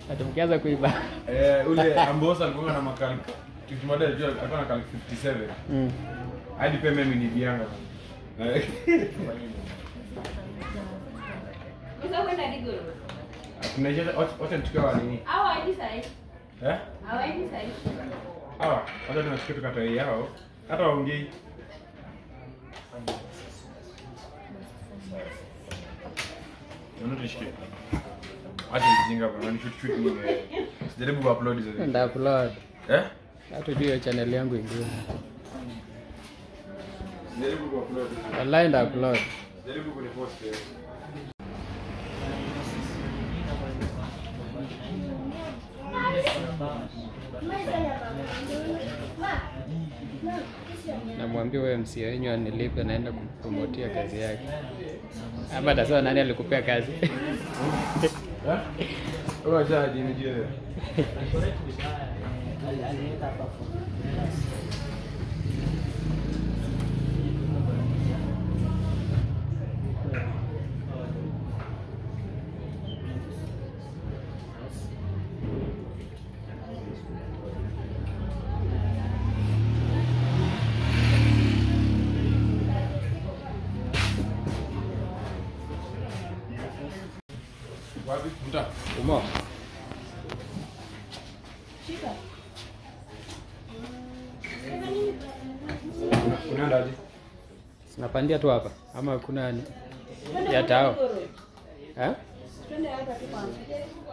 Ati mkianza kuiba. Eh, ule Ambosa alikuwa na makali kitu moja alikuwa alikuwa na kali 57. Mm. Hadi pia mimi ni bianga. Eh, Sasa kwenda Digoro. Tunaisha wacha nichukue wa nini? Au aje sasa? Eh? Au aje sasa? Hawa, wacha tunachukua tukatoe yao. Hata waongei. Naona tushike. Acha mjinga bwana, ni shoot shoot nini wewe. Sijaribu kuupload hizo. Nda upload. Eh? Hata juu ya channel yangu ingine. Sijaribu kuupload. Wallahi nda upload. Jaribu kunipost wewe. Namwambia wewe msia wenyu anilipe naenda kupromotia kazi yake. Ama atasema nani alikupea kazi? Eh? Wewe acha jinijie wewe. Wapi? Mta. Umo. Shika. Unaenda aje? Sinapandia tu hapa ama kuna ya tao? Eh? Twende hapa tu kwanza.